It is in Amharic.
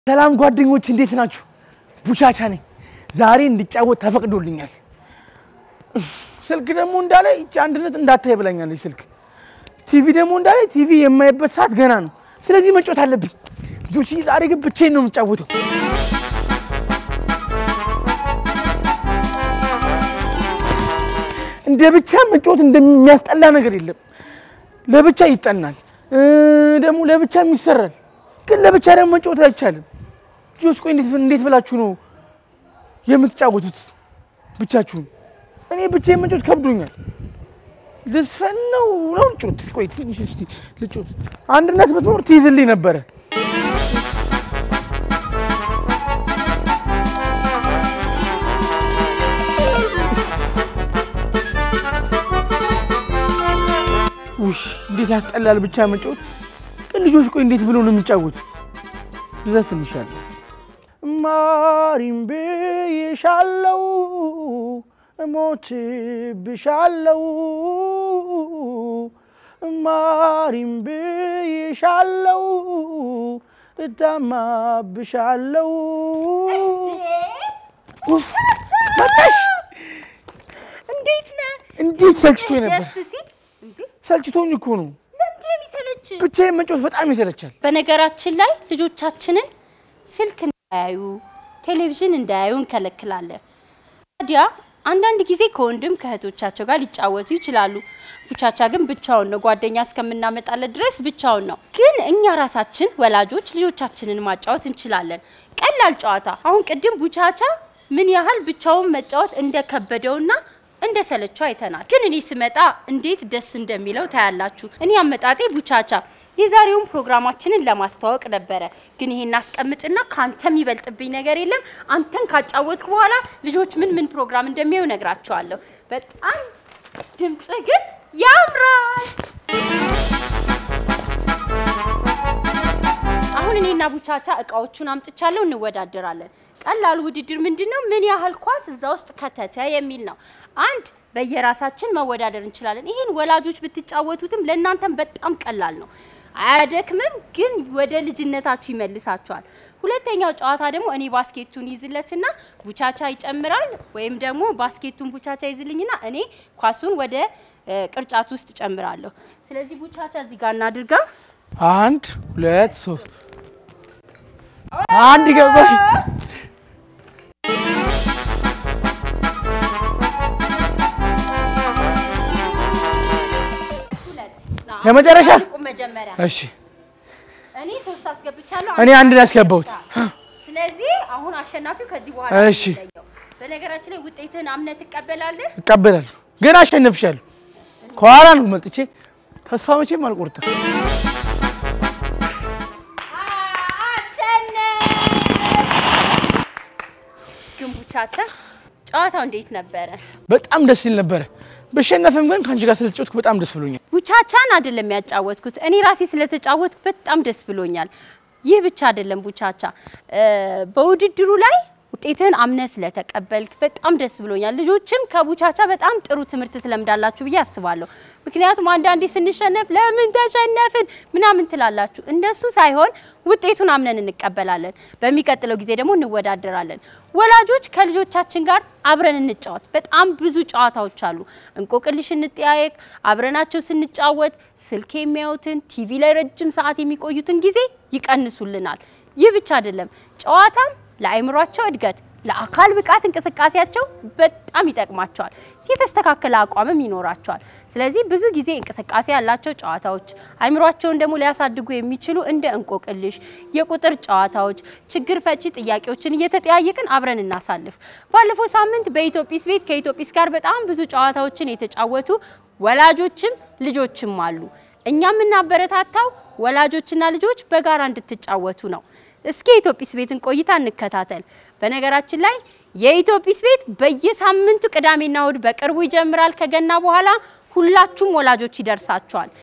ሰላም ጓደኞች እንዴት ናችሁ? ቡቻቻ ነኝ። ዛሬ እንድጫወት ተፈቅዶልኛል። ስልክ ደግሞ እንዳለ ይቺ አንድነት እንዳታይ ብላኛለች ስልክ። ቲቪ ደግሞ እንዳለ ቲቪ የማይበት ሰዓት ገና ነው። ስለዚህ መጫወት አለብኝ። ልጆች ዛሬ ግን ብቻዬን ነው የምጫወተው። እንደ ብቻ መጫወት እንደሚያስጠላ ነገር የለም። ለብቻ ይጠናል ደግሞ ለብቻም ይሰራል። ግን ለብቻ ደግሞ መጫወት አይቻልም። ልጆች ቆይ እንዴት እንዴት ብላችሁ ነው የምትጫወቱት ብቻችሁን? እኔ ብቻዬን መጫወት ከብዶኛል። ልስፈን ነው ነው ልጮት። ቆይ ትንሽ እስቲ ልጮት። አንድነት ብትኖር ትይዝልኝ ነበረ። ውሽ እንዴት ያስጠላል ብቻ መጫወት። ግን ልጆች ቆይ እንዴት ብሎ ነው የሚጫወቱት? ልዘፍንሻለሁ። ማሪም ብዬሻለው እሞትብሻለው ማሪም ብዬሻለው እታማብሻለው። ኡፍ መጣሽ? እንዴት ነህ? እንዴት ሰልችቶኝ ነበር። ደስ ሲል እንዴ! ሰልችቶኝ እኮ ነው። ለምንድን ነው የሚሰለች? ብቻዬን መጫወት በጣም ይሰለቻል። በነገራችን ላይ ልጆቻችንን ስልክ እንዳያዩ ቴሌቪዥን እንዳያዩ እንከለክላለን። ታዲያ አንዳንድ ጊዜ ከወንድም ከእህቶቻቸው ጋር ሊጫወቱ ይችላሉ። ቡቻቻ ግን ብቻውን ነው፣ ጓደኛ እስከምናመጣለት ድረስ ብቻውን ነው። ግን እኛ ራሳችን ወላጆች ልጆቻችንን ማጫወት እንችላለን። ቀላል ጨዋታ። አሁን ቅድም ቡቻቻ ምን ያህል ብቻውን መጫወት እንደከበደውና እንደ ሰለቸው አይተናል። ግን እኔ ስመጣ እንዴት ደስ እንደሚለው ታያላችሁ። እኔ አመጣጤ ቡቻቻ የዛሬውን ፕሮግራማችንን ለማስተዋወቅ ነበረ። ግን ይሄን አስቀምጥና ካንተ የሚበልጥብኝ ነገር የለም። አንተን ካጫወትኩ በኋላ ልጆች ምን ምን ፕሮግራም እንደሚያዩ ነግራቸዋለሁ። በጣም ድምጽ ግን ያምራል። አሁን እኔና ቡቻቻ እቃዎቹን አምጥቻለሁ፣ እንወዳደራለን። ቀላሉ ውድድር ምንድን ነው? ምን ያህል ኳስ እዛ ውስጥ ከተተ የሚል ነው። አንድ በየራሳችን መወዳደር እንችላለን። ይህን ወላጆች ብትጫወቱትም ለእናንተም በጣም ቀላል ነው፣ አያደክምም፣ ግን ወደ ልጅነታችሁ ይመልሳችኋል። ሁለተኛው ጨዋታ ደግሞ እኔ ባስኬቱን ይዝለትና ቡቻቻ ይጨምራል፣ ወይም ደግሞ ባስኬቱን ቡቻቻ ይዝልኝና እኔ ኳሱን ወደ እ፣ ቅርጫት ውስጥ ጨምራለሁ። ስለዚህ ቡቻቻ እዚህ ጋር እናድርጋ። አንድ ሁለት ሶስት አንድ ገባሽ። ሁለት ና፣ የመጨረሻ? ቁም መጀመሪያ እሺ እኔ ሶስት አስገብቻለሁ። እኔ አንድ ነው ያስገባሁት። ስለዚህ አሁን አሸናፊው ከዚህ በኋላ እሺ። ነው የሚለየው። በነገራችን ላይ ውጤትህን አምነህ ትቀበላለህ። እቀበላለሁ፣ ግን አሸነፍሻለሁ። ከኋላ ነው መጥቼ ተስፋ መቼም አልቆርጥም። ግን ቡቻቻ ጨዋታው እንዴት ነበረ? በጣም ደስ ይል ነበረ። ብሸነፍም ግን ከአንቺ ጋር ስለተጫወትኩ በጣም ደስ ብሎኛል። ቡቻቻን አይደለም ያጫወትኩት እኔ ራሴ ስለተጫወትኩ በጣም ደስ ብሎኛል። ይህ ብቻ አይደለም ቡቻቻ እ፣ በውድድሩ ላይ ውጤትህን አምነህ ስለተቀበልክ በጣም ደስ ብሎኛል። ልጆችም ከቡቻቻ በጣም ጥሩ ትምህርት ትለምዳላችሁ ብዬ አስባለሁ። ምክንያቱም አንዳንዴ ስንሸነፍ ለምን ተሸነፍን ምናምን ትላላችሁ። እንደሱ ሳይሆን ውጤቱን አምነን እንቀበላለን። በሚቀጥለው ጊዜ ደግሞ እንወዳደራለን። ወላጆች ከልጆቻችን ጋር አብረን እንጫወት። በጣም ብዙ ጨዋታዎች አሉ። እንቆቅልሽ እንጠያየቅ። አብረናቸው ስንጫወት ስልክ የሚያዩትን ቲቪ ላይ ረጅም ሰዓት የሚቆዩትን ጊዜ ይቀንሱልናል። ይህ ብቻ አይደለም፣ ጨዋታም ለአእምሯቸው እድገት ለአካል ብቃት እንቅስቃሴያቸው በጣም ይጠቅማቸዋል። የተስተካከለ አቋምም ይኖራቸዋል። ስለዚህ ብዙ ጊዜ እንቅስቃሴ ያላቸው ጨዋታዎች አእምሯቸውን ደግሞ ሊያሳድጉ የሚችሉ እንደ እንቆቅልሽ፣ የቁጥር ጨዋታዎች፣ ችግር ፈቺ ጥያቄዎችን እየተጠያየቅን አብረን እናሳልፍ። ባለፈው ሳምንት በኢትዮጲስ ቤት ከኢትዮጲስ ጋር በጣም ብዙ ጨዋታዎችን የተጫወቱ ወላጆችም ልጆችም አሉ። እኛ የምናበረታታው ወላጆችና ልጆች በጋራ እንድትጫወቱ ነው። እስኪ የኢትዮጲስ ቤትን ቆይታ እንከታተል። በነገራችን ላይ የኢትዮጲስ ቤት በየሳምንቱ ቅዳሜና እሁድ በቅርቡ ይጀምራል። ከገና በኋላ ሁላችሁም ወላጆች ይደርሳቸዋል።